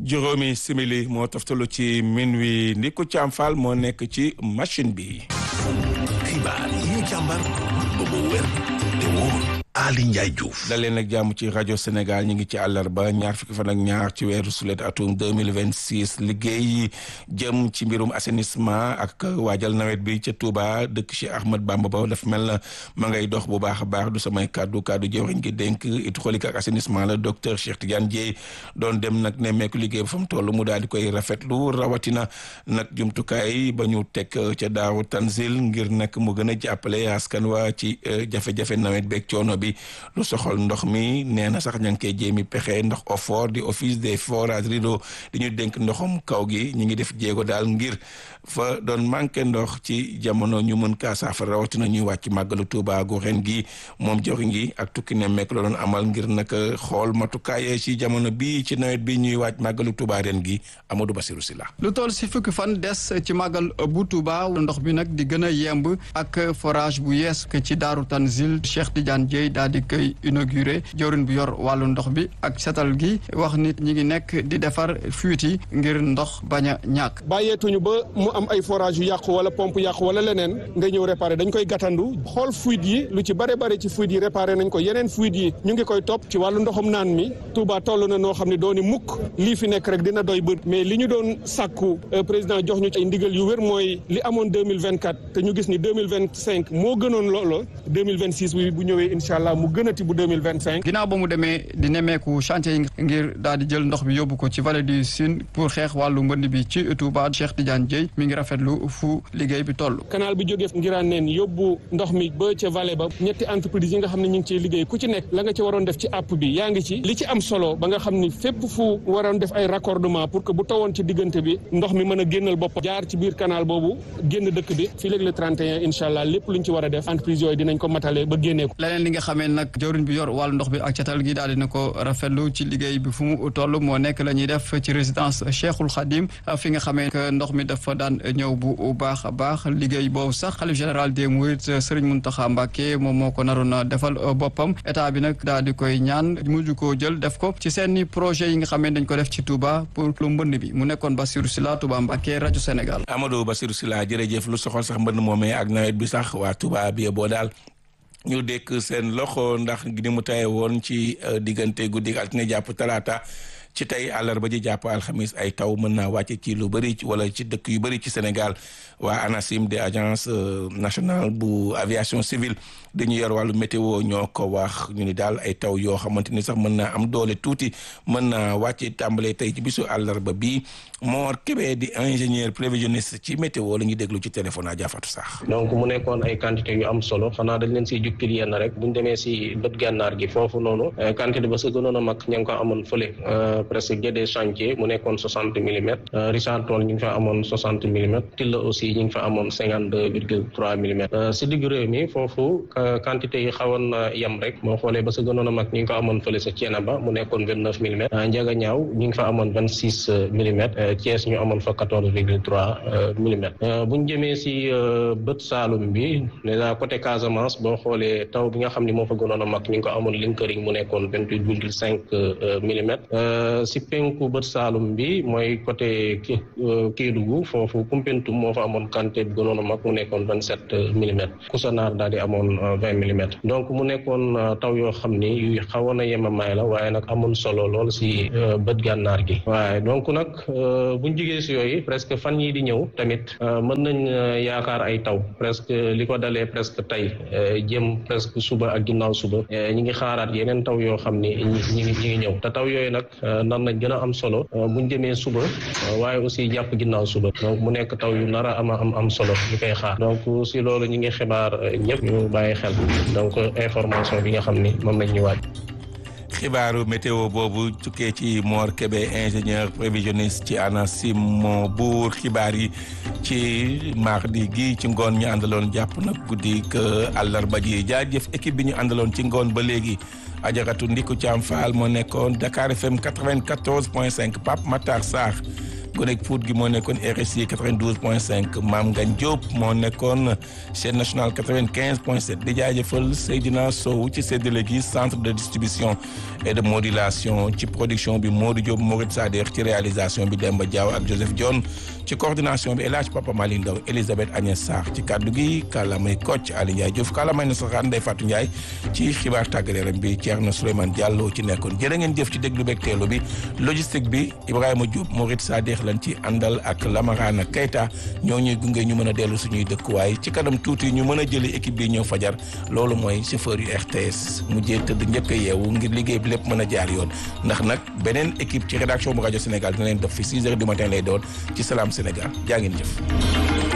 juróomi simili moo toftalu ci min wi Ndiku Thiam Fall moo nekk ci machine bi. xibaar yi ñu càmbar ba mu wér te wóor Ali Ndiaye Diouf. daleen nag jàmm ci rajo Sénégal ñu ngi ci àllarba ñaar fukki fan ak ñaar ci weeru sulet atum deux mille vingt six liggéey jëm ci mbirum assainissement ak waajal nawet bi ca Touba dëkk Cheikh Ahmad Bamba ba daf mel na ma ngay dox bu baax a baax du samay kàddu kàddu jëwriñ gi dénk hydraulique ak assainissement la docteur Cheikh Tidiane Dièye doon dem nag nemmeeku liggéey ba fa mu toll mu daal di koy rafetlu rawatina nag jumtukaay ba ñu teg ca daawu Tanzil ngir nag mu gën a jàppale askan waa ci jafe-jafe nawet beeg coono bi lu soxal ndox mi nee na sax ña ngi koy jéemi pexe ndox OFOR di office des forages rideau di ñu dénk ndoxum kaw gi ñu ngi def jéego daal ngir fa doon manqué ndox ci jamono ñu mën kaa saafara rawatina ñuy wàcc màggalu Tuuba gu ren gi moom joxi ngi ak tukki ne mekk la doon amal ngir nag xool matukaay ci jamono bi ci nawet bi ñuy wàcc màggalu Tuuba ren gi Amadou Bassirou Sylla lu toll si fukki fan des ci màggal bu Tuuba ndox bi nag di gën a yemb ak forage bu yees ke ci Daaru Tanzil Cheikh Tidiane Dièye daal di koy inauguré jawrin bu yor wàllu ndox bi ak setal gi wax nit ñi ngi nekk di defar fuite yi ngir ndox bañ a ñàkk bàyyeetuñu ba mu am ay forage yu yàqu wala pompe yàqu wala leneen nga ñëw réparé dañ koy gàttandu xool fuite yi lu ci bare bare ci fuite yi réparé nañ ko yeneen fuite yi ñu ngi koy topp ci wàllu ndoxum naan mi Touba toll na noo xam ne dooni mukk lii fi nekk rek dina doy bët mais li ñu doon sàkku président jox ñu ay ndigal yu wér mooy li amoon 2024 te ñu gis ni 2025 moo gënoon loolo 2026 bi bu ñëwee incha allah mu gënati bu 2025 ginnaaw ba mu demee di nemmeeku chantier yi ngir daal di jël ndox bi yóbbu ko ci vallée du Sine pour xeex wàllu mbënd bi ci Touba Cheikh Tidiane Dièye mi ngi rafetlu fu liggéey bi toll canal bi jógee ngiraan neen yóbbu ndox mi ba ca vallée ba ñetti entreprise yi nga xam ne ñu ngi ciy liggéey ku ci nekk la nga ci waroon def ci app bi yaa ngi ci li ci am solo ba nga xam ni fépp fu waroon def ay raccordement pour que bu tawoon ci diggante bi ndox mi mën a génnal bopp jaar ci biir canal boobu génn dëkk bi fii léegi le 31 incha allah lépp luñ ci war a def entreprise yooyu dinañ ko matale ba génnee ko leneen li nga xamee nag jawriñ bi yor wàllu ndox bi ak catal gi daal dina ko rafetlu ci liggéey bi fu mu toll moo nekk la ñuy def ci résidence Cheikhul Khadim fi nga xamee que ndox mi dafa daan ñëw bu baax a baax liggéey boobu sax xalif général des Mourides Serigne Mountakha Mbacké moom moo ko naroon a defal boppam état bi nag daal di koy ñaan mujj koo jël def ko ci seeni projet yi nga xamee dañ ko def ci Touba pour lu mbënd bi mu nekkoon Bassirou Sylla Touba Mbacké rajo Sénégal Amadou Bassirou Sylla jërëjëf lu soxal sax mbënd moomee ak nawet bi sax waa Touba bi boo daal ñu dekk seen loxo ndax ni mu taye woon ci diggante guddi altine jàpp talaata ci tey àllarba ji jàpp alxamis ay taw mën naa wàcce ci lu bëri wala ci dëkk yu bëri ci Sénégal waa ANACIM de agence nationale bu aviation civile dañu yor wàllu météo ñoo ko wax ñu ni daal ay taw yoo xamante ni sax mën naa am doole tuuti mën naa wàcce tàmbalee tey ci bisu àllarba bi Mor Kébé di ingénieur prévisionniste ci météo la ñuy déglu ci téléphone a jaafatu sax donc mu nekkoon ay quantité yu am solo xanaa dañ leen siy jukkil yenn rek buñ demee si bët gànnaar gi foofu noonu quantité ba sa gënoon a mag ña ngi ko amoon fële presque Guédé chantier mu nekkoon soixante millimètres Richard Toll ñu ngi fa amoon soixante millimètres Tilla aussi ñu ngi fa amoon cinquante deux virgule trois millimètres si digg réew mi foofu quantité yi xawoon na yem rek moo xoolee ba sa gënoon a mag ñu ngi ko amoon fële sa Thiénaba mu nekkoon vingt neuf millimètres Ndiaga Niaw ñu ngi fa amoon vingt six millimètres Thiès ñu amoon fa quatorze virgule trois millimètres bu ñu jëmee si bët Saalum bi déjà côté Casamance boo xoolee taw bi nga xam ni moo fa gënoon a mag ñu ngi ko amoon Linkering mu nekkoon vingt huit virgule cinq millimètres si penku bët Saalum bi mooy côté Kédougou foofu Koumpentoum moo fa amoon quantité bi gënoon a mag mu nekkoon vingt sept millimètres Koussanar daal di amoon vingt millimètres donc mu nekkoon taw yoo xam ni yu xawoon a yemamaay la waaye nag amoon solo lool si bët gànnaar gi waaye donc nag buñ jigee si yooyu presque fan yii di ñëw tamit mën nañ yaakaar ay taw presque li ko dalee presque tey jëm presque suba ak ginnaaw suba ñi ngi xaaraat yeneen taw yoo xam ni ñi ngi ñi ngi ñëw te taw yooyu nag nar nañ gën a am solo buñ jëmee suba waaye aussi jàpp ginnaaw suba donc mu nekk taw yu nar a am am am solo ñu koy xaar donc si loolu ñi ngi xibaar ñëpp ñu bàyyi xel donc information bi nga xam ni moom lañ ñu waaj xibaaru météo boobu tukkee ci Mor Kébé ingénieur prévisionniste ci ANACIM moo buur xibaar yi ci mardi gi ci ngoon ñu àndaloon jàpp nag guddi que àllarba ji jaajëf équipe bi ñu àndaloon ci ngoon ba léegi ajaratu Ndiku Thiam Fall moo nekkoon Dakar FM 94 point 5 Pape Matar Sarr gonek Pout gi moo nekkoon RSI 92 point 5 Maam Ngagne Diop moo nekkoon chaîne nationale 95 point 7 di jaajëfal Seydina Sow ci séddale gi centre de distribution et de modulation ci production bi Modou Diop Mourid Sader ci réalisation bi Demba Diaw ak Joseph Dione ci coordination bi El Hadj Papa Mali Ndaw Elisabeth Agnès Sarr ci kaddu gi kàllaamay Kocc Ali Ndiaye Diouf kàllaamay na saxaan Ndeye Fatou Ndiaye ci xibaar tàggat yaram bi Thierno Souleymane Diallo ci nekkoon jërë ngeen jëf ci déglu beeg teelu bi logistique bi Ibrahima Diop Mourid Sader lañ ci àndal ak Lamarana Keita ñoo ñuy gunge ñu mën a dellu suñuy dëkkuwaay ci kanam tuuti ñu mën a jëli équipe bi ñëw fajar loolu mooy chauffeur yu RTS mujjee tëdd njëkk a yeewu ngir liggéey bi lépp mën a jaar yoon ndax nag beneen équipe ci rédaction bu rajo Sénégal dina leen def fi 6 heures du matin lay doon ci Salam Sénégal jaa ngeen jëf